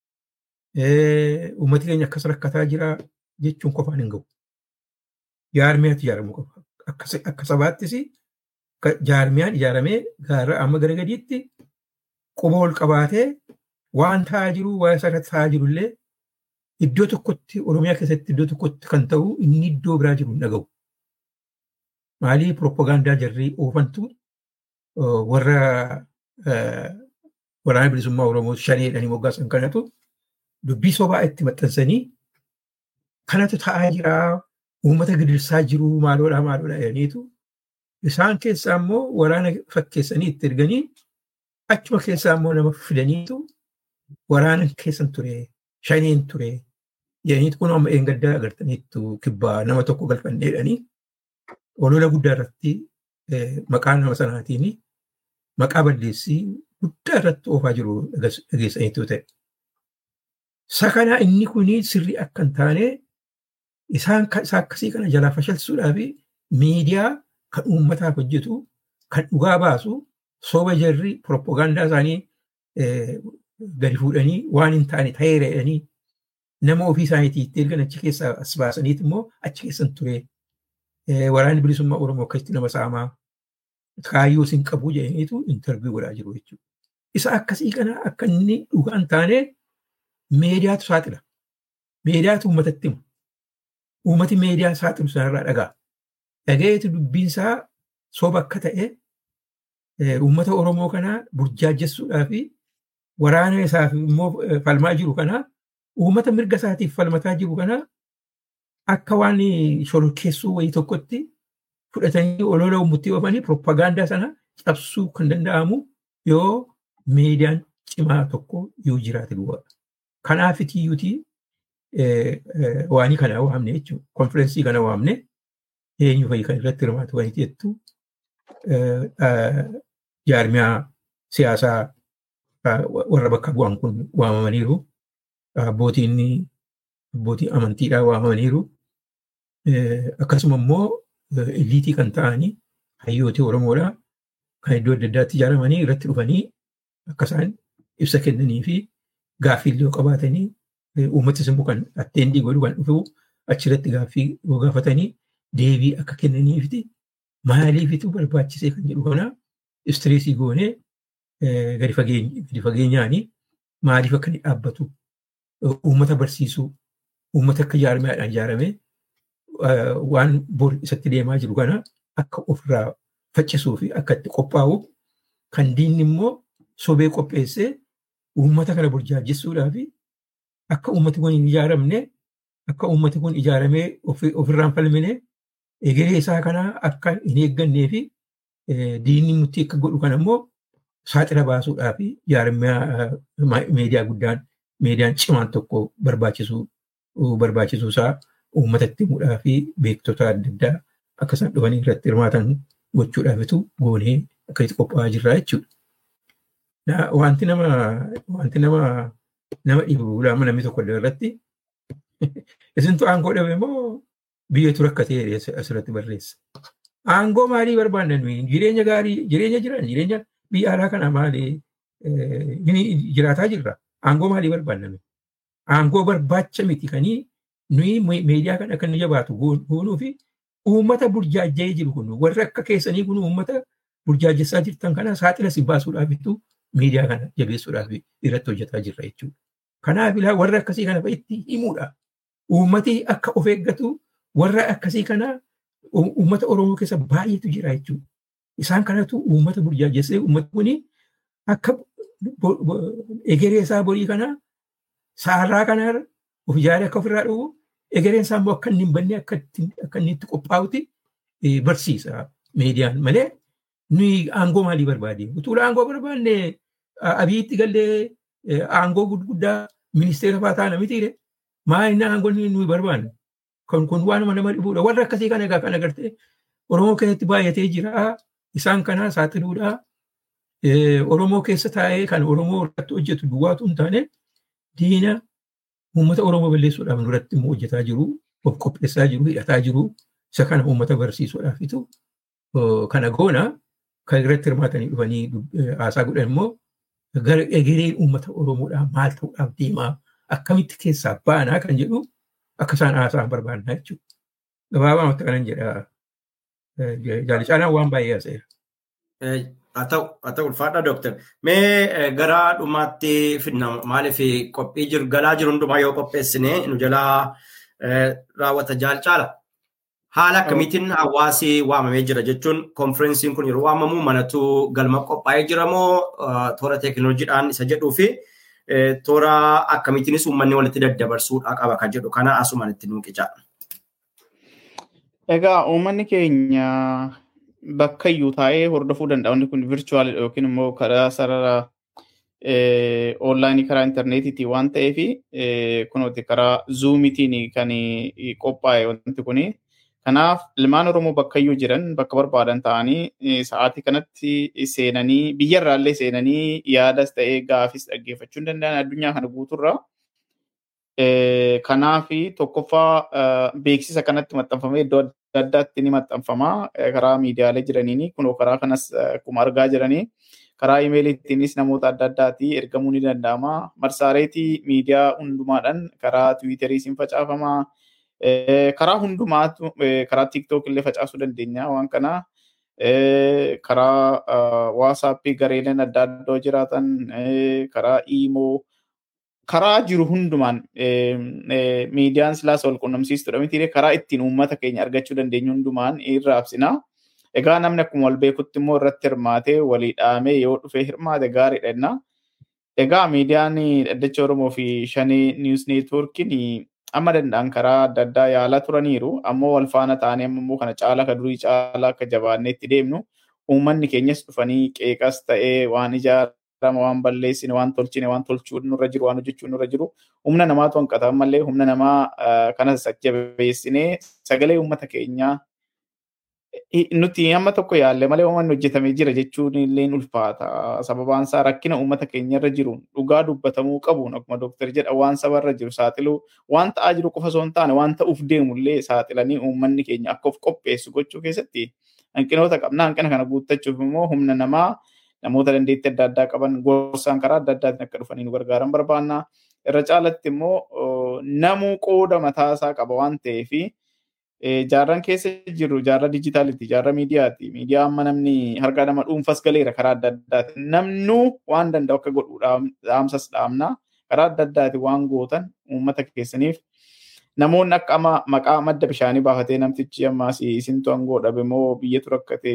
uummati keenya akkas rakkataa jira jechuun qofaan hin gahu. Jaarmiyaatu ijaaramuu qaba. Akka sabaattis jaarmiyaan ijaaramee gaarraa amma gara gadiitti quba ol qabaatee waan ta'aa jiru waan isarratti ta'aa jiru illee iddoo tokkotti Oromiyaa keessatti iddoo tokkotti kan ta'u inni iddoo biraa jiru hin dhaga'u. Maalii piroopagaandaa jarrii oofantu warra waraana bilisummaa Oromoo shaneedhanii moggaasan kanatu dubbii sobaa itti maxxansanii kanatu ta'aa jira uummata gidirsaa jiru maaloodhaa maaloodhaa jedhaniitu isaan keessaa immoo waraana fakkeessanii itti erganii achuma keessaa immoo nama fidaniitu waraana keessan ture shaneen ture jedhaniitu kun amma eengaddaa agartaniittu kibbaa nama tokko galfanneedhanii olola guddaa irratti maqaa nama sanaatiin maqaa balleessii guddaa irratti oofaa jiru dhageessaniitu ta'e. Sakanaa inni kun sirrii akka hin taane isaan akkasii kana jalaa fashalsuudhaa fi miidiyaa kan uummataaf hojjetu kan dhugaa baasu sooba jarri piroopagaandaa isaanii gadi fuudhanii waan hin taane ta'eera jedhanii nama ofii isaaniitii itti ergan achi keessaa as baasaniit immoo achi keessan ture waraanni bilisummaa Oromoo akkasitti nama saamaa kaayyoo isin qabu jedhaniitu intarviyu godhaa jiru jechuudha. Isa akkasii kana akka inni dhugaa hin taane meediyaatu saaxila. Meediyaatu uummatatti hima. Uummati meediyaa saaxilu sanarraa dhagaa. Dhagayeetu dubbiinsaa soba akka ta'e uummata Oromoo kanaa burjaajessuudhaa fi waraana isaaf immoo falmaa jiru kanaa uummata mirga isaatiif falmataa jiru kanaa akka waan shororkeessuu wayii tokkotti fudhatanii olola uummattii oofanii piroopagaandaa sana cabsuu kan danda'amu yoo miidiyaan cimaa tokko yoo jiraate duwwaa. Kanaaf iyyuutii waanii kana waamne jechuudha. Konfirensii kana waamne eenyu fa'i kan irratti hirmaatu wayiiti jettu jaarmiyaa siyaasaa warra bakka bu'an kun waamamaniiru. Abbootiin abbootii amantiidhaa waamamaniiru. Akkasuma immoo iliitii kan ta'anii hayyooti Oromoodhaa kan iddoo adda addaatti ijaaramanii irratti dhufanii akka isaan ibsa kennanii fi gaaffiillee qabaatanii uummata simbu kan atteentii godhu kan dhufu achirratti gaaffii yoo gaafatanii deebii akka kennaniifiti maaliifitu barbaachisee kan jedhu kana istireesii goonee gadi fageenyaanii maaliif akka inni dhaabbatu uummata barsiisuu uummata akka ijaarameedhaan ijaaramee waan bor isatti deemaa jiru kana akka ofirraa faccisuu fi akka itti qophaa'u kan diinni immoo sobee qopheessee uummata kana burjaajessuudhaa fi akka uummati kun hin ijaaramne akka uummati kun ijaaramee ofirraan falmine egeree isaa kana akka hin eeggannee fi diinni nuti akka godhu kana immoo saaxila baasuudhaa fi ijaaramee meediyaa guddaan meediyaan cimaan tokko barbaachisuu barbaachisuu isaa uummatatti himuudhaa fi beektota adda addaa akka isaan dhufanii irratti hirmaatan gochuudhaafitu goonee akka itti qophaa'aa jirra jechuudha. Wanti nama wanti nama nama dhibu lama namni tokko irratti isintu aangoo dhabe moo biyyatu rakkatee asirratti barreessa. Aangoo maalii barbaanna nuyi jireenya gaarii jireenya jiran jireenya biyya alaa kana maalii jiraataa jirra. Aangoo maalii barbaanna nuyi. Aangoo barbaacha miti kanii nuyi meediyaa kan akka inni jabaatu goonuu fi uummata burjaajjee jiru kun warri akka keessanii kun uummata burjaajessaa jirtan kana saaxila si baasuudhaafitu miidiyaa kana jabeessuudhaaf irratti hojjetaa jirra jechuudha. Kanaaf ilaa warra akkasii kana itti himuudha. Uummati akka of eeggatu warra akkasii kana uummata Oromoo keessa baay'eetu jira jechuudha. Isaan kanatu uummata burjaajessee uummati kuni akka egeree isaa borii kana saarraa kanarra of ijaaree akka ofirraa dhufu egereen isaa immoo akka inni hin banne akka inni itti qophaa'uti barsiisa meediyaan malee nuyi aangoo maalii barbaade utuu aangoo barbaanne abiyyitti gallee aangoo gurguddaa ministeera fa'aa taana mitiire maali aangoo nuyi barbaanne kun kun waanuma nama dhibuudha warra akkasii kana egaa kan agartee Oromoo keessatti baay'atee jira isaan kana saaxiluudha Oromoo keessa taa'ee kan Oromoo irratti hojjetu duwwaatu hin taane diina uummata Oromoo balleessuudhaaf duratti immoo hojjetaa jiru, of qopheessaa jiru, hidhataa jiru, isa kana uummata barsiisuudhaafitu kana goona kan irratti hirmaatanii dhufanii haasaa godhan immoo gara egereen uummata Oromoodhaa maal ta'uudhaaf deemaa akkamitti keessaa baanaa kan jedhu akka isaan haasaan barbaadnaa jechuudha. Gabaabaa kanan jedha jaalicaalaan waan baay'ee haaseera. Haa ta'u ulfaadha dooktar. Mee gara dhumaatti finna maaliif qophii jiru galaa jiru hundumaa yoo qopheessine nu jalaa raawwata jaalcaala. Haala akkamiitiin hawaasi waamamee jira jechuun konferensiin kun yeroo waamamu manatu galma qophaa'ee jira moo toora teekinooloojiidhaan isa jedhuu fi toora akkamiitiinis uummanni walitti daddabarsuudhaa qaba kan jedhu kana asumaan itti nuuqicaa. Egaa uummanni keenya bakka iyyuu taa'ee hordofuu danda'a. Wanti kun virtual yookiin immoo karaa sarara onlaayinii karaa intarneetiitiin waan ta'eef kunuuti karaa zuumiitiin kan qophaa'e wanti kuni. Kanaaf ilmaan Oromoo bakka iyyuu jiran bakka barbaadan ta'anii sa'aatii kanatti seenanii biyyarraallee seenanii yaadas ta'ee gaafis dhaggeeffachuu hin danda'an addunyaa kana guuturraa. Kanaaf tokkoffaa beeksisa kanatti maxxanfamee iddoo adda addaatti ni maxxanfama karaa miidiyaalee jiraniini kunoo karaa kanas akkuma argaa jiranii karaa imeeliitiinis namoota adda addaatti ergamuu ni danda'ama. Marsaareetii miidiyaa hundumaadhaan karaa tiwiitariis hin facaafama. Karaa hundumaatu karaa tiiktook illee facaasuu dandeenya waan kana. Karaa waasaappii gareeleen adda addaa jiraatan karaa iimoo karaa jiru hundumaan miidiyaan silaas wal quunnamsiistudha miti karaa ittiin uummata keenya argachuu dandeenyu hundumaan irraabsina. Egaa namni akkuma wal beekutti immoo irratti hirmaatee walii dhaamee yoo dhufee hirmaate gaariidha jenna. Egaa miidiyaan dhaddacha Oromoo fi shanii niwus neetwoorkiin amma danda'an karaa adda addaa yaalaa turaniiru ammoo wal faana ta'anii amma immoo kana caalaa akka durii caalaa akka jabaannee itti deemnu uummanni keenyas dhufanii qeeqas ta'ee waan ijaarame waan balleessine waan tolchine waan tolchuu nurra jiru waan hojjechuu nurra jiru humna namaatu hanqata ammallee humna namaa kanas jabeessinee sagalee uummata keenyaa nuti amma tokko yaalle malee waan hojjetamee jira jechuun illee ulfaata. Sababaan isaa rakkina uummata keenya irra jiru dhugaa dubbatamuu qabuun akkuma dooktar jedha waan saba irra jiru saaxiluu waan ta'aa jiru qofa osoo hin taane waan ta'uuf deemu illee saaxilanii uummanni keenya akka of qopheessu gochuu keessatti hanqinoota qabna. Hanqina kana guuttachuuf immoo humna namaa namoota dandeettii adda addaa qaban gorsaan karaa adda addaatiin akka dhufanii nu gargaaran barbaanna. Irra caalatti immoo namuu qooda mataasaa qaba waan ta'eef jaarran keessa jiru jaarra dijitaaliiti jaarra miidiyaati miidiyaa amma namni harka nama dhuunfas galeera karaa adda addaati namnuu waan danda'u akka godhu dhaamsas dhaamna karaa adda addaati waan gootan uummata keessaniif namoonni akka amma maqaa madda bishaanii baafatee namtichi ammaas isintu angoo dhabe moo biyyatu rakkate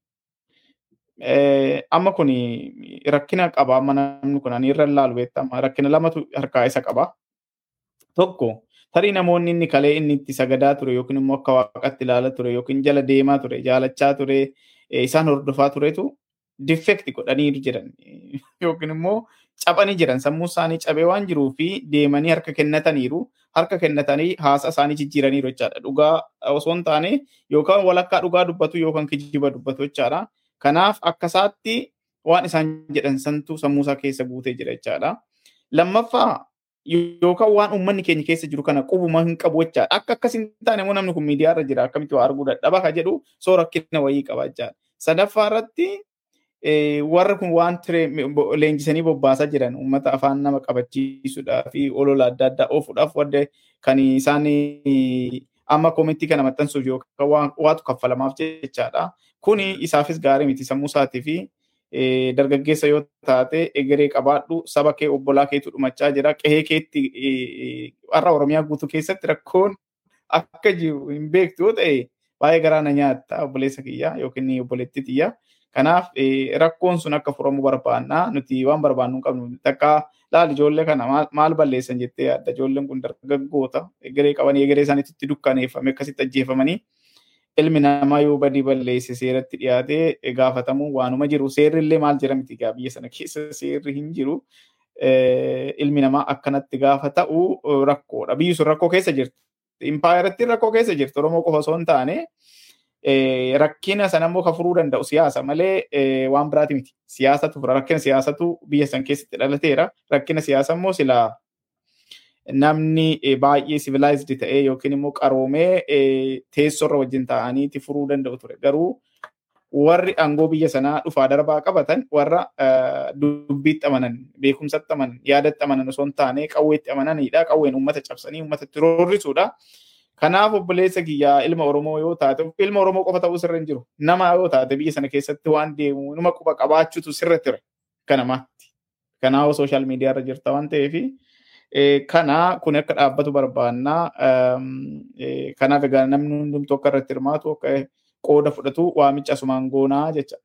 amma kun rakkina qaba amma namni kun ani irra laalu beektama rakkina lamatu harkaa isa qaba tokko tarii namoonni inni kalee inni itti sagadaa ture yookiin immoo akka waaqatti ilaala ture yookiin jala deemaa ture jaalachaa ture isaan hordofaa turetu difekti godhanii jiran yookiin immoo cabanii jiran sammuu isaanii cabee waan jiruu fi deemanii harka kennataniiru harka kennatanii haasa isaanii jijjiiraniiru jechaadha dhugaa osoo hin taane yookaan walakkaa dhugaa dubbatu yookaan kijiba dubbatu jechaadha kanaaf akkasaatti waan isaan jedhan santu sammuu isaa keessa guutee jira jechaadha lammaffaa yookaan waan uummanni keenya keessa jiru kana qubuma hin qabu jechaadha. Akka akkas hin taane immoo namni kun miidiyaa irra jira akkamitti waa arguu dadhaba ka jedhu soo rakkina wayii qaba jechaadha. Sadaffaa irratti warri kun waan leenjisanii bobbaasaa jiran uummata afaan nama qabachiisuudhaa fi olola adda addaa oofuudhaaf wadde kan isaan amma koomitii kana maxxansuuf yookaan waatu kaffalamaaf jechaadha. Kuni isaafis gaarii miti sammuu isaatii fi dargaggeessa yoo taate egeree qabaadhu saba kee obbolaa keetu dhumachaa jira qehee keetti har'a oromiyaa guutuu keessatti rakkoon akka jiru hin beektu yoo ta'e baay'ee garaa na nyaatta obboleessa kiyya yookiin obboleetti tiyya. Kanaaf rakkoon sun akka furamu barbaanna nuti waan barbaannu hin qabnu takka laal ijoollee kana maal balleessan jettee yaadda ijoolleen kun dargaggoota egeree qabanii egeree isaaniitti dukkaneeffame akkasitti ajjeefamanii ilmi namaa yoo badii balleesse seeratti dhiyaatee gaafatamu waanuma jiru seerri illee maal jira miti gaa biyya sana keessa seerri hin jiru ilmi namaa akkanatti gaafa ta'u rakkoodha biyyi sun rakkoo keessa jirti impaayaratti rakkoo keessa jirti oromoo qofa osoo hin taane rakkina sana immoo kan furuu danda'u siyaasa malee waan biraati miti siyaasatu fura rakkina siyaasatu biyya san keessatti dhalateera rakkina siyaasa immoo silaa namni baay'ee civilized ta'ee yookiin immoo qaroomee teessorra wajjin ta'aniiti furuu danda'u ture. Garuu warri aangoo biyya sanaa dhufaa darbaa qabatan warra dubbiitti amanan, beekumsatti amanan, yaadatti amanan osoo hin taane qawweetti amananidha. Qawween uummata cabsanii uummatatti roorrisuudha. Kanaaf obboleessa kiyyaa ilma Oromoo yoo taate ilma Oromoo qofa ta'uu sirra hin jiru. Nama yoo taate biyya sana keessatti waan deemu nama quba qabaachuutu sirra ture. Kanamaatti. Kanaaf sooshaal miidiyaa irra jirta waan ta'eefi. kana kun akka dhaabbatu barbaanna. Kanaaf egaa namni hundumtuu akka irratti hirmaatu akka qooda fudhatu waamicha asumaan goonaa jecha.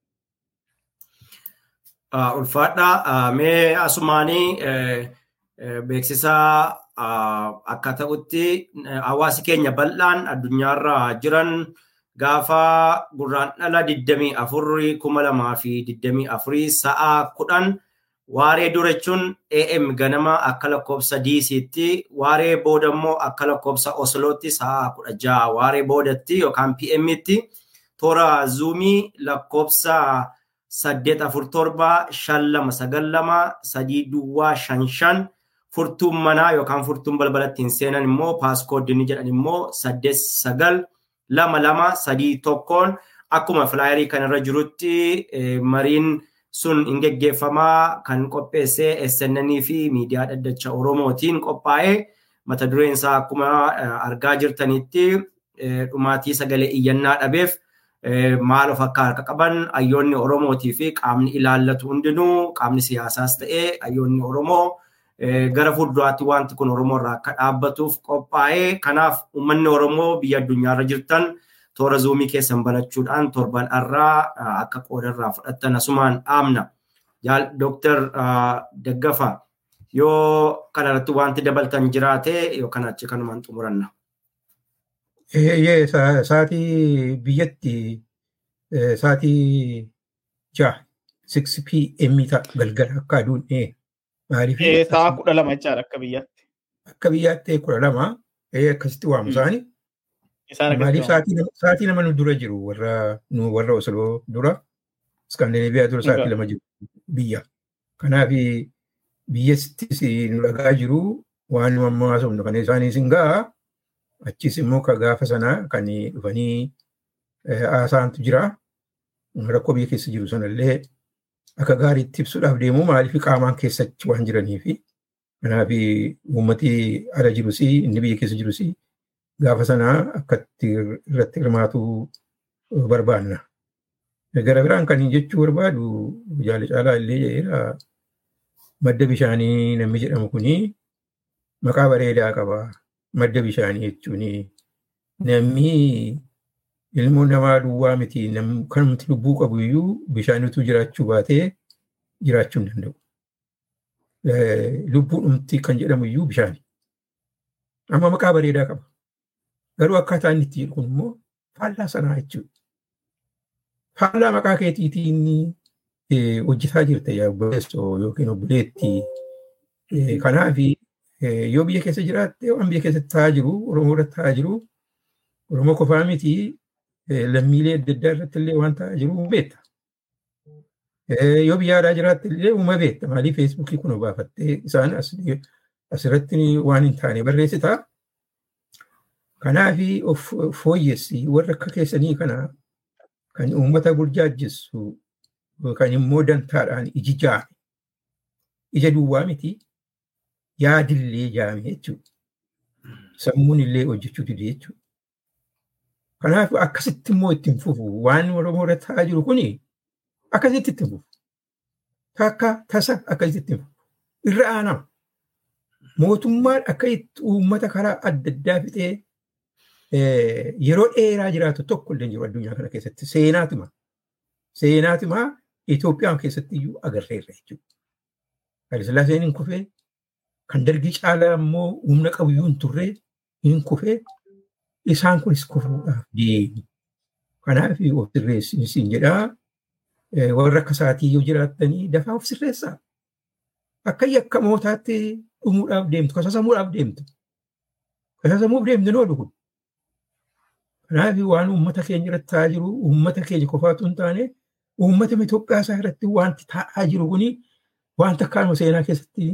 Ulfaadhaa mee asumaanii beeksisa akka ta'utti hawaasi keenya bal'aan addunyaarra jiran gaafa gurraan dhala 24 kuma lamaa fi 24 sa'a kudhan waaree dura jechuun AM ganama akka lakkoobsa DC'tti waaree booda immoo akka lakkoobsa Oslootti sa'a kudha ja'a waaree boodatti yookaan PM'tti toora zuumii lakkoobsa saddeet afur torba shan lama sagal lama sadii duwwaa shan shan furtuun manaa yookaan furtuun balbalatti hin seenan immoo paaskoodini jedhan immoo saddeet sagal lama lama sadii tokkoon akkuma filaayerii kanarra jirutti mariin sun hin geggeeffamaa kan qopheesse SNN fi miidiyaa dhaddacha Oromootiin qophaa'ee mata dureen isaa akkuma argaa jirtanitti dhumaatii sagalee iyyannaa dhabeef maal of akka harka qaban hayyoonni Oromootii fi qaamni ilaallatu hundinuu qaamni siyaasaas ta'ee hayyoonni Oromoo gara fuulduraatti wanti kun Oromoo irraa akka dhaabbatuuf qophaa'ee kanaaf uummanni Oromoo biyya addunyaarra jirtan toora zuumii keessan banachuudhaan torban irraa akka qoodarraa fudhattan asumaan dhaamna. Dooktar Daggafa yoo kanarratti wanti dabaltan jiraate yookaan achi kanumaan xumuranna. Eeyyee sa'aatii biyyatti sa'aatii ja'a 6 pm galgala akka aduun maaliif Sa'a kudha lama jechaadha akka biyyaatti. akka biyyaatti kudha lama akkasitti waamu isaanii. Isaan Maaliif sa'aatii nama nu dura jiru warra nu warra Osloo dura Iskaandineebiyaa dura sa'aatii lama jiru biyya. Kanaaf biyyattis nu dhagaa jiru waan nu amma haasofnu kan isaaniis hin ga'a. Achis immoo ka gaafa sana kan dhufanii haasaantu jira. Rakkoo biyya keessa jiru sanallee akka gaariitti ibsuudhaaf deemu maaliif qaamaan keessatti waan jiranii fi kanaaf uummati ala jirus inni biyya keessa jirus gaafa sanaa akkatti irratti hirmaatu barbaanna. Gara biraan kan jechuu barbaadu jaala caalaa illee jedheera madda bishaanii namni jedhamu kuni maqaa bareedaa qaba. Madda bishaanii jechuun namni ilmoo namaa duwwaa miti kanumti lubbuu qabu iyyuu bishaanitu jiraachuu baatee jiraachuu hin danda'u. Lubbuu dhumti kan jedhamu iyyuu bishaani. Amma maqaa bareedaa qaba. Garuu akkaataa inni itti jedhu kun immoo faallaa sanaa jechuudha. Faallaa maqaa keetiitiin hojjetaa jirta yaa obboleessoo yookiin obboleetti. Kanaaf yoo biyya keessa jiraatte waan biyya keessatti ta'aa jiru Oromoo irratti ta'aa jiru Oromoo qofaa miti lammiilee adda addaa irratti illee waan ta'aa jiru beekta. Yoo biyya alaa jiraatte illee uuma beekta. Maaliif feesbuukii kun baafattee isaan asirratti waan hin taane barreessita. Kanaaf of fooyyessi warra akka keessanii kana kan uummata burjaajjessu kan immoo dantaadhaan iji jaame. Ija duwwaa miti yaadillee jaame jechuudha. Sammuun illee hojjechuu dide jechuudha. Kanaaf akkasitti immoo ittiin fufu waan Oromoo irra ta'aa jiru kuni akkasitti ittiin fufu. Takka tasa akkasitti ittiin fufu. Irra aanama. Mootummaan akka itti uummata karaa adda addaa fixee yeroo dheeraa jiraatu tokko illee jiru addunyaa kana keessatti seenaatuma. Seenaatuma Itoophiyaan keessatti iyyuu agarreerra jechuudha. Hayilasillaaseen hin kufee kan dargii caalaa immoo humna qabu iyyuu hin turre hin kufee isaan kunis kufuudhaaf deemu. Kanaaf of sirreessin jedhaa warra akka isaatii yoo jiraattanii dafaa of sirreessaa. Akka yakka mootaatti dhumuudhaaf deemtu, kasasamuudhaaf deemtu. Kasasamuuf deemtu noo dhugu. Kanaaf waan uummata keenya irratti ta'aa jiru, uummata keenya qofaatu hin taane, uummata Itoophiyaa isaa irratti wanti ta'aa jiru kuni wanta akkaanuma seenaa keessatti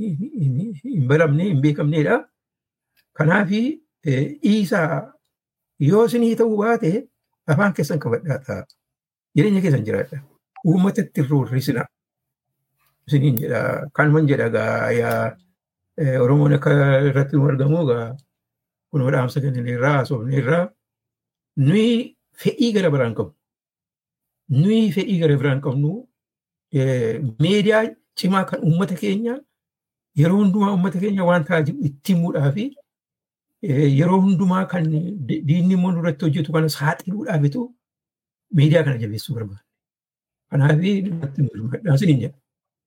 hin baramne, hin beekamnedha. Kanaaf dhiisaa yoo isinii ta'uu baate afaan keessan qabadhaa ta'a. Jireenya keessan jiraadha. Uummatatti roorrisina. Isiniin jedha. Kanuman jedha gaa yaa Oromoon akka irratti nu argamu gaa kun dhaamsa kennine irraa haasofne irraa nuyi fedhii gara biraan qabnu. Nuyi fedhii gara biraan qabnu miidiyaa cimaa kan uummata keenya yeroo hundumaa uummata keenya waan ta'aa jiru itti himuudhaa fi yeroo hundumaa kan diinni immoo nurratti hojjetu kana saaxiluudhaafitu miidiyaa kana jabeessuu barbaada. Kanaaf irratti hirmaadhaan siniin jedha.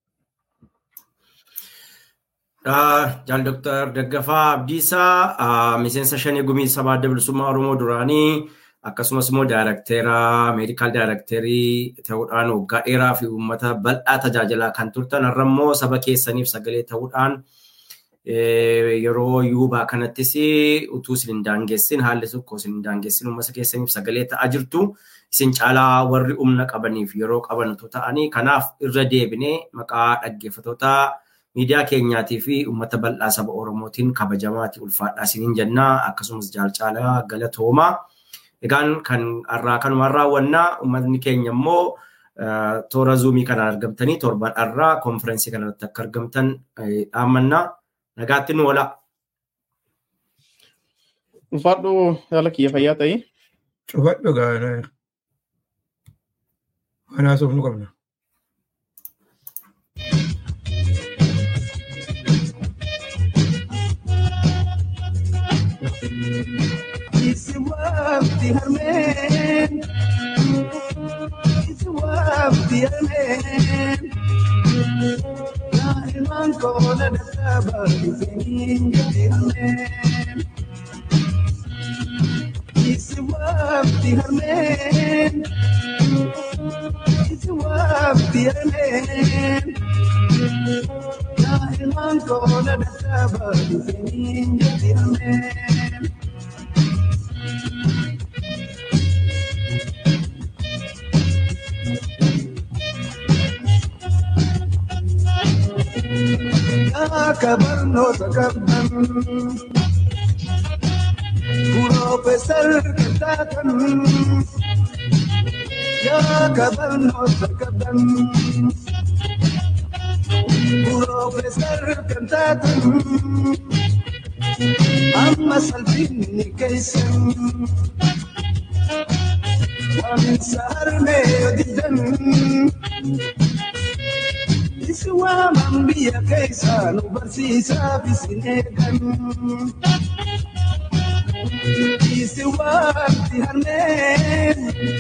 Jaal Dooktar Daggafaa Abdiisaa miseensa shanii gumii sabaa adda bilisummaa Oromoo duraanii akkasumas immoo daayirekteera meedikaal daayirekteerii ta'uudhaan waggaa dheeraa fi uummata bal'aa tajaajilaa kan turtan har'a immoo saba keessaniif sagalee ta'uudhaan yeroo yuubaa kanattis utuu isin hin daangessin haalli tokko isin hin daangessin uummata keessaniif sagalee ta'aa jirtu isin caalaa warri humna qabaniif yeroo qabantu ta'anii kanaaf irra deebinee maqaa dhaggeeffatoota miidiyaa keenyaatii fi uummata bal'aa saba Oromootiin kabajamaati ulfaadhaa isiniin jennaa akkasumas jaalcaalaa galatoomaa. Egaan kan har'aa kanumaan raawwannaa uummatni keenya immoo toora zuumii kanaan argamtanii torban har'aa konferensii kanarratti akka argamtan dhaammannaa nagaatti nu oola. Ulfaadhu haala kiyya fayyaa ta'e. Cufadhu gaana. Waan haasofnu qabna. Isi waqti harmeen Isi waqti harmeen Daa'imaan koona dadhaabaa dhufanii gadi harmeen Isi waqti harmeen Isi waqti harmeen Daa'imaan koona dadhaabaa dhufanii gadi harmeen akka barnoota qabdan Piroofeesar kan taatan yaa kabarnoota qabdan. Piroofeesar kan taatan amma salphinni keessan. Waaminsa harmee yoo diddan. Isi waaman biyya keessaa nu barsiisaaf isin eegan. Isi waamti harmeen.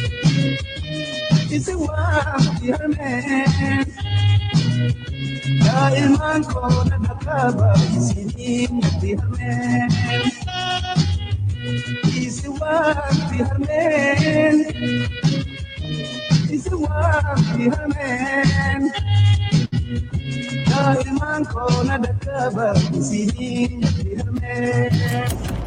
Isi waamti harmeen. Daa'imman koona dhaqaba isiniin gadi harmeen. Isi waamti harmeen. Isi waamti harmeen. Daa'imman koona dhaqaba isiniin gadi harmeen.